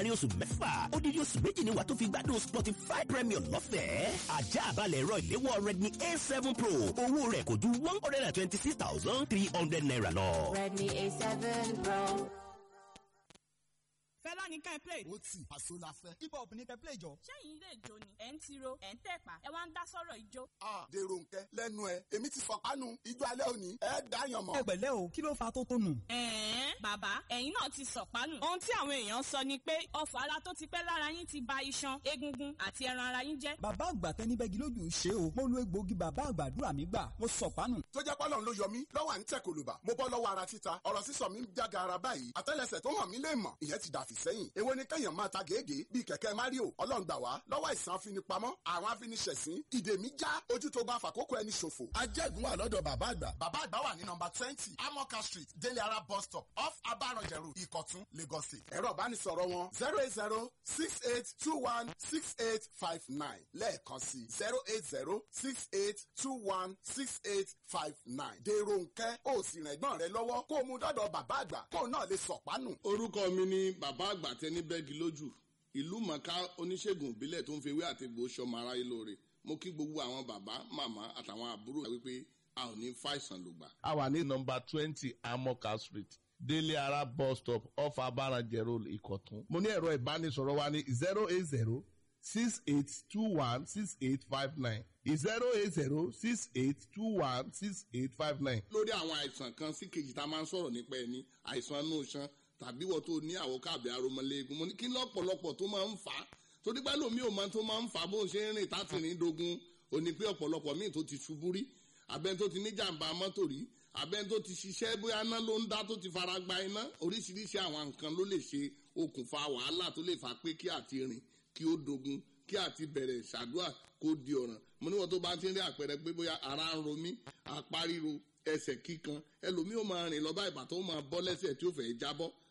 láàrin oṣù mẹ́fà odidi oṣù méjì ni wà tó fi gbádùn spotify premium lọ́fẹ̀ẹ́ ajá àbálẹ̀ ẹ̀rọ ìléwọ́ redmi a seven pro owó rẹ̀ kò ju one hundred and twenty six thousand three hundred naira lọ. Redmi A7 Pro. fẹ́lá ní ká ẹ play. ó tì àṣọ la fẹ́. hip hop ní kẹ́ play jọ. ṣẹ́yìn ilé ìjó ni ẹ̀ ń tiro ẹ̀ ń tẹ̀pá ẹ wá ń dá sọ́rọ̀ ìjó. a dèrò nkẹ lẹ́nu ẹ èmi ti fọpánu ijó alẹ́ òní ẹ dáyàn mọ́. ẹ pẹ̀lẹ́ o kí ló fa tó tónù. ẹ̀ẹ́n bàbá ẹ̀yin náà ti sọ̀pánù. ohun tí àwọn èèyàn sọ ni pé ọfọ̀ ara tó ti pẹ́ lára yín ti ba iṣan egungun àti ẹran ara yín jẹ́. bàbá àgbà tẹni bẹ́gi lójú ṣe o mo lo egbòogi bàbá àgbàdúrà mi gbà mo sọ̀pánù. tó jẹ́ pọ́lọ́n ló yọ mí lọ́wọ́ à ń tẹ̀ kòlùbà mo bọ́ lọ́wọ́ ara títa ọ̀rọ̀ sísọ mi ń jága ara báyìí àtẹ́lẹsẹ̀ tó hàn mí lè mọ̀ ìyẹn ti dàfí sẹ́yìn èwo ni kẹ́yàn máa ta gègé bíi kẹ̀kẹ́ mario ọlọ́run gbà wá lọ́wọ́ àìsàn afinipamọ́ àwọn afiniṣẹ̀sín ìdè mi já ojú tó bá fàkókò ẹni ṣòfò. ajẹ́gun wà lọ́dọ̀ bàbá àgbà. bàbá àgbà wà ní nọmba twenty amoka street délé ara bus stop off abaranjẹrù ìkọ̀tún lagos state. ẹ̀rọ ìbánisọ̀rọ̀ wọn zero eight zero six eight two one six eight five nine lẹ́ẹ̀kan sí zero eight zero six eight two one six eight five nine. dèrò nkẹ́ ó sì rìn ẹ̀gbọ́n rẹ lọ́wọ́ kó o mú dọ́dọ̀ bàbá àgbà kó o náà lè sọ̀pánù. orúkọ mi ni bàbá àgbà tẹni bẹ́ẹ̀gì lójú ìlú mọ̀ká oníṣègùn ìbílẹ̀ tó ń fewé àtegbò sọmọ aráyé lóore mo kí gbogbo àwọn bàbá màmá àtàwọn àbúrò wípé a ò ní fàìsàn lògbà. a wà ní nọmba twenty amoka street délé ara bus stop off abaranjẹ road ìkọ̀tún. mo ní ẹ̀rọ ìbánisọ̀rọ̀ wa ní zero eight zero six eight two one six eight five nine zero eight zero six eight two one six eight five nine. lórí àwọn àìsàn kan sí kejì tá a máa ń sọ̀rọ̀ nípa ẹni àìsàn inú iṣan tàbí wọ́n tó ní àwọ̀ káàbí aromọléegun mo ní kí lọ́pọ̀lọpọ̀ tó máa ń fà á torí pé lómi ò máa tó máa ń fà á bó ń ṣe ń rìn táti rìn dogun ò ní pé ọ̀pọ̀lọpọ̀ míì tó ti ṣubú rí abẹ́ni tó ti ní jàǹbá mọ́tò rí abẹ́ni tó ti ṣiṣẹ́ bóyá iná ló ń dá tó ti fara gba iná oríṣiríṣi àwọn nǹkan ló lè ṣe okùnfà wàhálà tó lè fà pé kí àti rìn kí ó dogun kí àti bẹ̀rẹ̀ ṣàdúrà kó di ọ̀ràn mo níwọ̀n tó bá ti ń rí àpẹẹrẹ pé bóyá ara ń ro mí apá ríro ẹsẹ̀ kíkan ẹlòmíì ó máa rìn lọ bá ìbàtọ́ ó máa bọ́ lẹ́sẹ̀ tí ó fẹ́ jábọ́